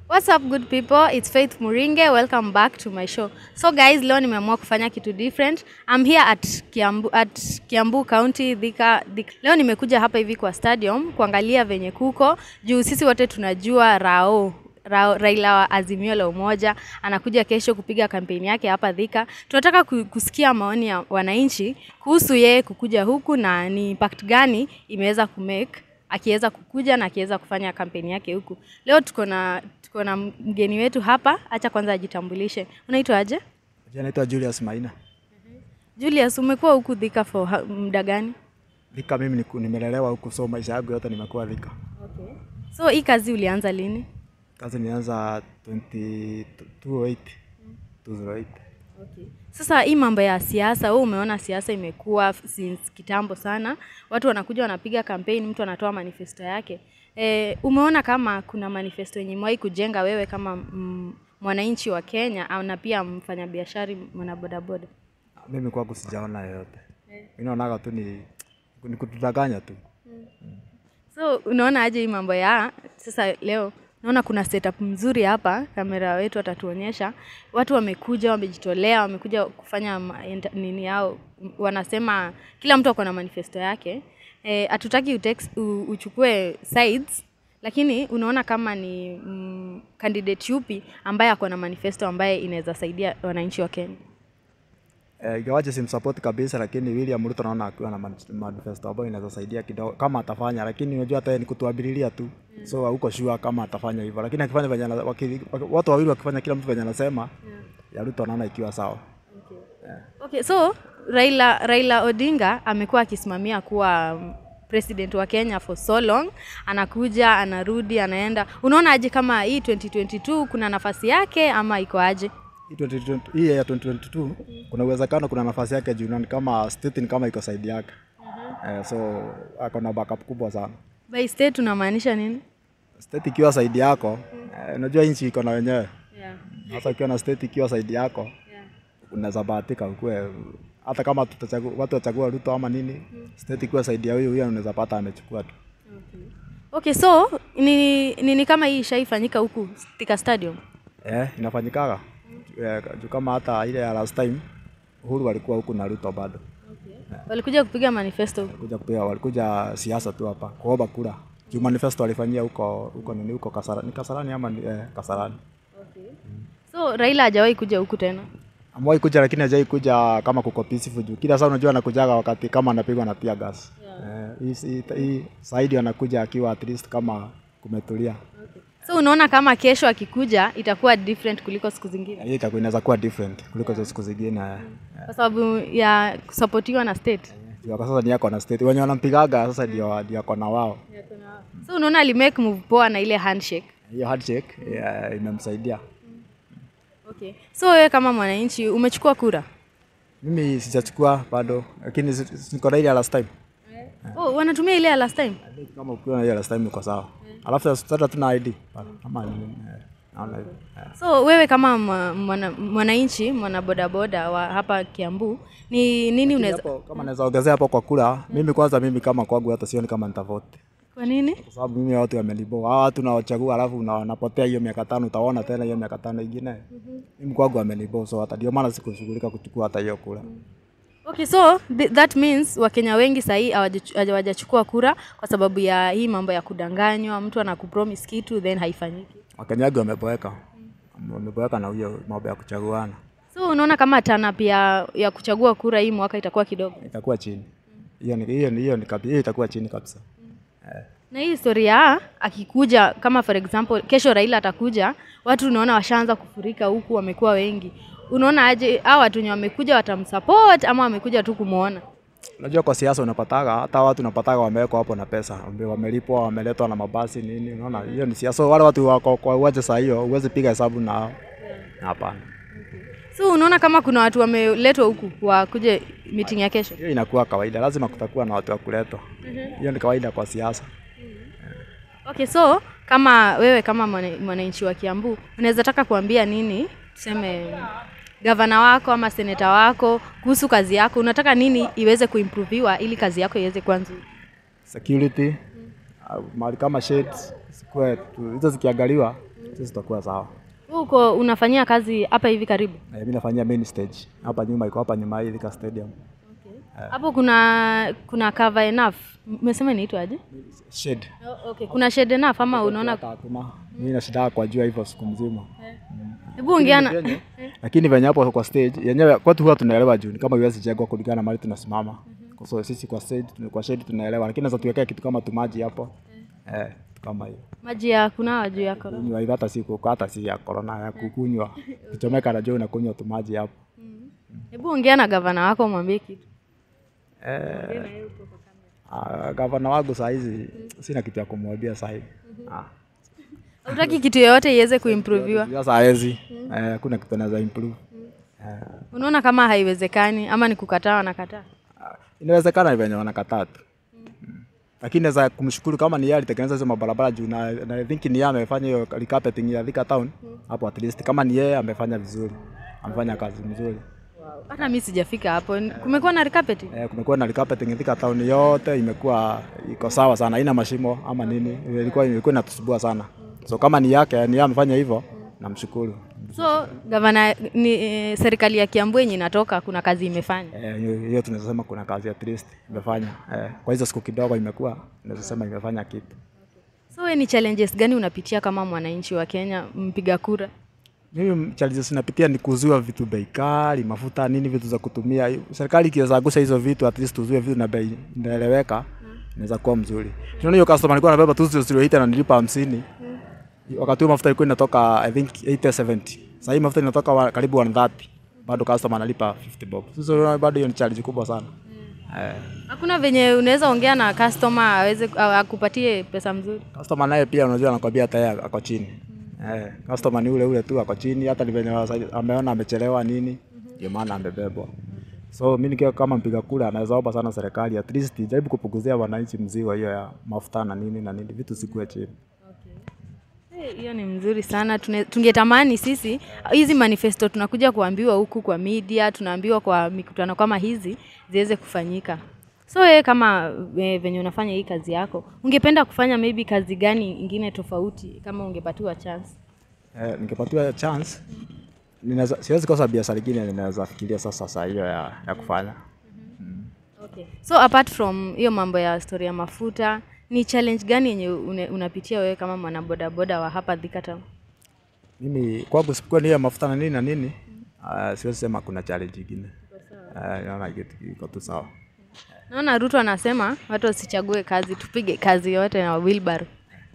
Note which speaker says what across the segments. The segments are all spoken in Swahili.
Speaker 1: What's up good people? It's Faith Muringe. Welcome back to my show. So guys, leo nimeamua kufanya kitu different. I'm here at Kiambu, at Kiambu County Thika, Thika. Leo nimekuja hapa hivi kwa stadium kuangalia venye kuko juu sisi wote tunajua Rao Ra Raila wa Azimio la Umoja anakuja kesho kupiga kampeni yake hapa Thika. Tunataka ku- kusikia maoni ya wananchi kuhusu yeye kukuja huku na ni impact gani imeweza kumake akiweza kukuja na akiweza kufanya kampeni yake huku. Leo tuko na tuko na mgeni wetu hapa, acha kwanza ajitambulishe. Unaitwa aje?
Speaker 2: Jina naitwa Julius Maina.
Speaker 1: Julius, umekuwa huku Thika for ha- muda gani?
Speaker 2: Thika mimi niku- nimelelewa huku so maisha yangu yote nimekuwa Thika.
Speaker 1: Okay. So hii kazi ulianza lini?
Speaker 2: Kazi nianza 20 208 208.
Speaker 1: Okay. Sasa hii mambo ya siasa, wewe umeona siasa imekuwa f- since kitambo sana. Watu wanakuja wanapiga kampeni, mtu anatoa manifesto yake. E, umeona kama kuna manifesto yenye imewahi kujenga wewe kama mm, mwananchi wa Kenya au na pia mfanyabiashara mwanabodaboda?
Speaker 2: Mimi kwangu sijaona yoyote. Mimi naonaga tu ni ni kutudanganya tu.
Speaker 1: So unaona aje hii mambo ya sasa leo naona kuna setup mzuri hapa, kamera wetu atatuonyesha. Watu wamekuja, wamejitolea, wamekuja kufanya ma- enta- nini yao, m- wanasema kila mtu ako na manifesto yake. Eh, hatutaki utex, u, uchukue sides lakini unaona kama ni mm, candidate yupi ambaye ako na manifesto ambaye inaweza saidia wananchi wa Kenya.
Speaker 2: Eh, ingawaje simsupport kabisa lakini William Ruto naona akiwa na man- manifesto ambayo inaweza saidia kidogo kama atafanya, lakini unajua hata yeye ni kutuabililia tu. So hauko sure kama atafanya hivyo, lakini akifanya venye ana- waki- watu wawili wakifanya kila mtu venye anasema ya Ruto naona ikiwa sawa.
Speaker 1: Okay, so Raila, Raila Odinga amekuwa akisimamia kuwa mm, president wa Kenya for so long, anakuja anarudi, anaenda. Unaona aje kama hii 2022 kuna nafasi yake ama iko aje?
Speaker 2: Hii 2020 hii ya 2022 kuna uwezekano kuna nafasi yake juu ni kama state ni kama iko side yake. Eh, so ako na backup kubwa sana.
Speaker 1: By state unamaanisha nini?
Speaker 2: State ikiwa side yako, eh, unajua nchi iko na wenyewe.
Speaker 1: Yeah.
Speaker 2: Sasa ukiwa na state ikiwa side yako,
Speaker 1: Yeah.
Speaker 2: unaweza bahatika ukue hata kama tutachagua watu wachagua Ruto ama nini, state ikiwa side ya huyo huyo unaweza pata amechukua tu.
Speaker 1: Okay, so ni nini kama hii ishaifanyika huku Thika Stadium?
Speaker 2: Eh, inafanyikaga. Eh, juu kama hata ile ya last time Uhuru walikuwa huku na Ruto bado.
Speaker 1: Walikuja kupiga manifesto huku.
Speaker 2: Walikuja kupiga, walikuja siasa tu hapa kuomba kura. Juu manifesto walifanyia huko huko nini huko Kasarani, ni Kasarani ama ni, eh, Kasarani.
Speaker 1: So Raila hajawahi kuja huku tena.
Speaker 2: Amewahi kuja lakini hajai kuja kama kuko peaceful juu kila saa unajua anakujaga wakati kama anapigwa na tear gas. Eh, hii hii- hii Saidi anakuja akiwa at least kama kumetulia.
Speaker 1: So unaona kama kesho akikuja itakuwa different kuliko siku zingine
Speaker 2: Hii itakuwa inaweza kuwa different kuliko hizo siku zingine. eh.
Speaker 1: kwa sababu ya kusapotiwa na state.
Speaker 2: Juu kwa sasa ni yako na state. Wenye wanampigaga sasa ndio ndio ako na wao.
Speaker 1: So unaona alimake move poa na ile handshake.
Speaker 2: Hiyo handshake eh, imemsaidia.
Speaker 1: Okay. So wewe kama mwananchi umechukua kura?
Speaker 2: Mimi sijachukua bado lakini si- si- niko na ile ya last time.
Speaker 1: Oh, wanatumia ile ya last time.
Speaker 2: Kama ukiwa na ile ya last time uko sawa. Alafu sasa tuna ID. Ama ni- eh, naona hivyo. Eh.
Speaker 1: So wewe kama mwa- mwana- mwananchi mwana bodaboda wa hapa Kiambu ni nini unaweza
Speaker 2: Hapo, kama naweza ongezea hapo kwa kura, mimi kwanza, mimi kama kwangu hata sioni kama nitavote,
Speaker 1: kwa nini?
Speaker 2: kwa sababu mimi watu wamelibo hao watu nawachagua, alafu una- wanapotea hiyo miaka tano, utaona tena hiyo miaka tano ingine. Mimi kwangu wamelibo, so hata ndio maana sikushughulika kuchukua hata hiyo kura.
Speaker 1: Okay, so th that means Wakenya wengi sahii hawajachukua kura kwa sababu ya hii mambo ya kudanganywa, mtu anakupromise kitu then haifanyiki.
Speaker 2: Wakenya wengi wameboeka, wameboeka na hiyo mambo ya kuchaguana,
Speaker 1: So unaona kama tana pia ya kuchagua kura hii mwaka itakuwa kidogo.
Speaker 2: itakuwa chini. Hiyo ni hiyo ni hiyo ni kabi- hiyo itakuwa chini kabisa.
Speaker 1: Na hii historia akikuja kama for example kesho Raila atakuja, watu unaona washaanza kufurika huku, wamekuwa wengi. Unaona aje hao watu wenye wamekuja watamsupport ama wamekuja tu kumuona?
Speaker 2: Unajua kwa siasa unapataga hata watu unapataga wamewekwa hapo na pesa, wame- wamelipwa, wameletwa na mabasi nini, unaona hiyo ni siasa. So, wale watu wako kwa uwanja saa hiyo huwezi piga hesabu nao, hapana.
Speaker 1: So unaona kama kuna watu wameletwa huku wakuje meeting ya kesho.
Speaker 2: Hiyo inakuwa kawaida, lazima kutakuwa na watu wa kuletwa. Hiyo ni kawaida kwa siasa.
Speaker 1: Okay, so kama wewe kama mwana- mwananchi wa Kiambu unaweza taka kuambia nini, tuseme gavana wako ama seneta wako kuhusu kazi yako, unataka nini iweze kuimproviwa ili kazi yako iweze kuwa nzuri?
Speaker 2: Security uh, mahali kama shades zikuwe tu- hizo zikiangaliwa sisi tutakuwa sawa.
Speaker 1: Wewe uko unafanyia kazi hapa hivi karibu?
Speaker 2: Eh, mimi nafanyia main stage hapa nyuma, iko hapa nyuma hii Thika Stadium.
Speaker 1: Hapo kuna kuna cover enough. Umesema inaitwaje?
Speaker 2: Shade.
Speaker 1: Oh, okay. Kuna shade enough ama unaona?
Speaker 2: Hata hakuna. Mimi nashinda kwa jua hivyo siku mzima.
Speaker 1: Hebu ongeana.
Speaker 2: Lakini venye hapo kwa stage yenyewe kwetu huwa tunaelewa juu ni kama iwezi jengwa kulingana na mahali tunasimama. Kwa sababu sisi kwa stage kwa shade tunaelewa, lakini naweza tuwekea kitu kama tumaji hapo. Eh, kitu kama hiyo.
Speaker 1: Maji ya kunawa juu yako.
Speaker 2: Kunywa hivi hata si kuko hata si ya corona ya kukunywa. Kichomeka na jua unakunywa tumaji hapo.
Speaker 1: Hebu ongea na gavana wako mwambie kitu.
Speaker 2: Eh, ah, gavana wangu saa hizi sina kitu ya kumwambia saa hivi. Ah.
Speaker 1: Hutaki kitu yoyote iweze kuimproviwa.
Speaker 2: Sasa hawezi. Eh, hakuna kitu anaweza improve. Eh,
Speaker 1: Unaona kama haiwezekani ama ni kukataa wanakataa?
Speaker 2: ah, inawezekana ni venye wanakataa tu. Mm. Lakini naweza kumshukuru kama ni yeye alitengeneza hizo mabarabara juu na, na I think ni yeye amefanya hiyo recarpeting ya Thika town hapo at least kama ni yeye amefanya vizuri. Amefanya kazi mzuri.
Speaker 1: Hata mimi sijafika hapo. Kumekuwa na carpeting.
Speaker 2: Eh, kumekuwa na recarpeting Thika town yote imekuwa iko sawa sana, haina mashimo ama nini. Ilikuwa ilikuwa inatusubua sana. So kama ni yake ni yeye amefanya hivyo, namshukuru.
Speaker 1: So gavana ni eh, serikali ya Kiambu yenye inatoka kuna kazi imefanya.
Speaker 2: Eh, hiyo hiyo tunaweza sema kuna kazi at least imefanya. Eh, kwa hizo siku kidogo imekuwa tunaweza sema imefanya kitu.
Speaker 1: So we ni challenges gani unapitia kama mwananchi wa Kenya mpiga kura?
Speaker 2: Mimi challenges napitia ni kuzuia vitu bei kali, mafuta nini, vitu za kutumia. Serikali ikiweza gusha hizo vitu at least tuzuie vitu na bei inaeleweka, inaweza kuwa mzuri. Tunaona hiyo customer alikuwa anabeba tu 008 na nilipa 50. Wakati huo mafuta ilikuwa inatoka I think 80 70. Sasa hii mafuta inatoka wa, karibu 130. Bado customer analipa 50 bob. Sasa unaona bado hiyo ni challenge kubwa sana. Eh,
Speaker 1: Hakuna venye unaweza ongea na customer aweze a- akupatie pesa mzuri.
Speaker 2: customer naye pia unajua anakwambia hata yeye ako chini. Eh, customer ni ule ule tu ako chini, hata ni venye wasa- ameona amechelewa nini, ndio maana amebebwa. So mimi nikiwa kama mpiga kura naweza omba sana serikali at least jaribu kupunguzia wananchi mzigo hiyo ya mafuta na nini na nini, vitu sikuwe chini.
Speaker 1: Eh, Hiyo ni mzuri sana. Tune- Tungetamani sisi hizi manifesto tunakuja kuambiwa huku kwa media, tunaambiwa kwa mikutano kama hizi ziweze kufanyika. So wewe kama e, venye unafanya hii kazi yako, ungependa kufanya maybe kazi gani ingine tofauti kama ungepatiwa chance?
Speaker 2: Eh, nikipatiwa chance ninaweza siwezi kosa biashara ingine ninaweza fikiria sasa saa hiyo ya, ya kufanya.
Speaker 1: Okay. So apart from hiyo mambo ya story ya mafuta, ni challenge gani yenye une- unapitia wewe kama mwanabodaboda wa hapa Thika Town?
Speaker 2: Mimi kwangu sipokuwa ni hiyo mafuta na nini na nini, uh, siwezi sema kuna challenge ingine. Uh, naona kitu iko tu sawa.
Speaker 1: Naona Ruto anasema watu wasichague kazi, tupige kazi yote na wheelbarrow.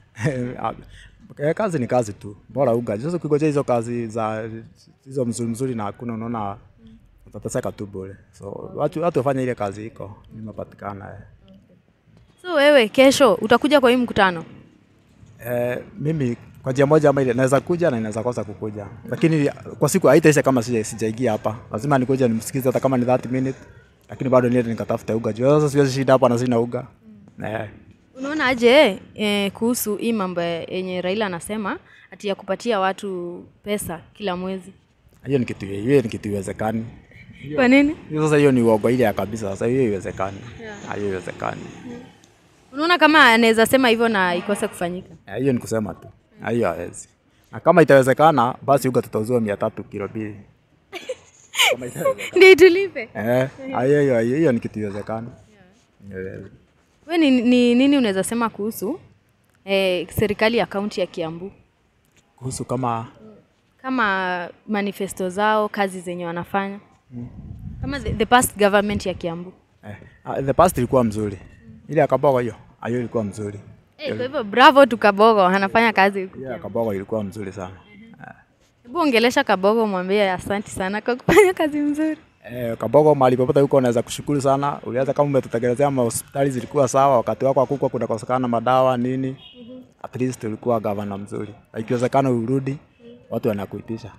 Speaker 2: Eh, kazi ni kazi tu, bora uga. Sasa ukingojea hizo kazi za hizo mzuri mzuri na hakuna, unaona utateseka tu bure. So watu watu wafanye ile kazi iko imepatikana. Eh.
Speaker 1: So wewe kesho utakuja kwa hii mkutano?
Speaker 2: Eh, mimi kwa njia moja ama ile naweza kuja na inaweza kosa kukuja, lakini kwa siku haitaisha kama sija sijaingia hapa. Lazima nikuja nimsikize hata kama ni 30 minutes, lakini bado niende nikatafute uga. Juu sasa siwezi shinda hapa na sina uga. Eh,
Speaker 1: Unaona aje eh, kuhusu hii mambo yenye Raila anasema ati ya kupatia watu pesa kila mwezi?
Speaker 2: hiyo ni kitu hiyo ni kitu iwezekani.
Speaker 1: Kwa nini?
Speaker 2: Hiyo sasa hiyo ni uongo ile ya kabisa. Sasa hiyo iwezekani. Ah, Hiyo iwezekani.
Speaker 1: Unaona kama anaweza sema hivyo na ikose kufanyika?
Speaker 2: Eh, Hiyo ni kusema tu. Ah, Hiyo hawezi. Na kama itawezekana basi uga tutauziwa mia tatu kilo mbili. Kama itawezekana.
Speaker 1: Ndio tulipe.
Speaker 2: Eh, ah, hiyo hiyo hiyo ni kitu iwezekani. Eh,
Speaker 1: We ni, ni nini unaweza sema kuhusu eh, serikali ya kaunti ya Kiambu
Speaker 2: Kuhusu kama
Speaker 1: kama manifesto zao, kazi zenye wanafanya kama the, the past government ya Kiambu
Speaker 2: eh, ah, the past ilikuwa mzuri. Ile ya Kabogo hiyo, ah, hiyo ilikuwa mzuri.
Speaker 1: eh, kwa hivyo bravo tu Kabogo anafanya kazi huku.
Speaker 2: Ile ya Kabogo ilikuwa mzuri sana.
Speaker 1: Hebu ongelesha Kabogo, mwambie asanti sana kwa kufanya kazi mzuri.
Speaker 2: Eh, Kabogo mahali popote huko unaweza kushukuru sana. Ulianza kama umetutegelezea mahospitali zilikuwa sawa, wakati wako hakukuwa kunakosekana madawa nini. At least ulikuwa gavana mzuri. Na Ikiwezekana urudi, watu wanakuitisha.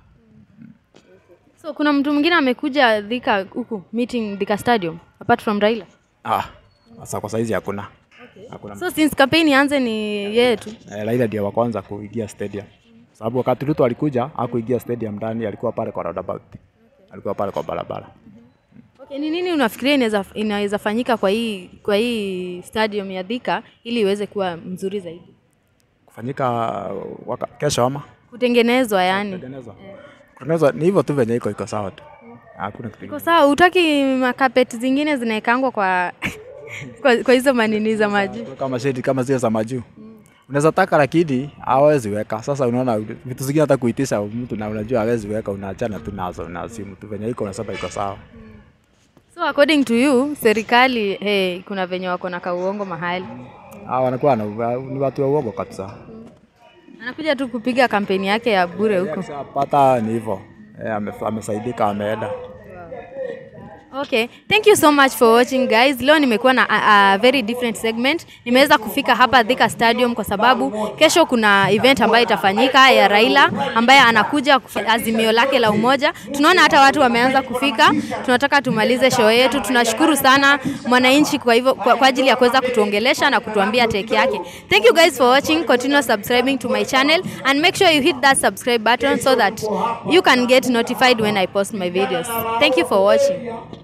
Speaker 1: So kuna mtu mwingine amekuja Thika huku meeting Thika Stadium apart from Raila.
Speaker 2: Ah, sasa kwa saizi hakuna. Hakuna.
Speaker 1: So since campaign ianze ni yeye tu.
Speaker 2: Eh, Raila ndio wa kwanza kuingia stadium. Sababu wakati Ruto alikuja, hakuingia stadium ndani, alikuwa pale kwa roundabout. Alikuwa pale kwa barabara.
Speaker 1: Okay, ni nini unafikiria inaweza inaweza fanyika kwa hii kwa hii stadium ya Thika ili iweze kuwa mzuri zaidi?
Speaker 2: Kufanyika waka, kesho ama
Speaker 1: kutengenezwa yani.
Speaker 2: Kutengenezwa. Kutengenezwa ni hivyo tu venye iko iko sawa tu. Hakuna kitu.
Speaker 1: Iko sawa, utaki makapeti zingine zinaekangwa kwa kwa, kwa hizo manini za maji.
Speaker 2: kama shedi kama zile za majuu unaweza taka lakini hawezi weka. Sasa unaona vitu zingine hata kuitisha mtu na unajua hawezi weka, unaachana tu nazo na simu tu venye iko unasema iko sawa.
Speaker 1: So according to you, serikali hey, kuna venye wako na kauongo mahali.
Speaker 2: Hawa wanakuwa na ni watu wa uongo kabisa.
Speaker 1: Anakuja tu kupiga kampeni yake ya bure huko.
Speaker 2: Pata ni hivyo eh, ame- amesaidika ameenda.
Speaker 1: Okay, thank you so much for watching guys. Leo nimekuwa na a, a very different segment. Nimeweza kufika hapa Thika Stadium kwa sababu kesho kuna event ambayo itafanyika ya Raila ambaye anakuja kufa- azimio lake la umoja. Tunaona hata watu wameanza kufika. Tunataka tumalize show yetu. Tunashukuru sana mwananchi kwa hivyo kwa, kwa ajili ya kuweza kutuongelesha na kutuambia take yake. Thank you guys for watching. Continue subscribing to my channel and make sure you hit that subscribe button so that you can get notified when I post my videos. Thank you for watching.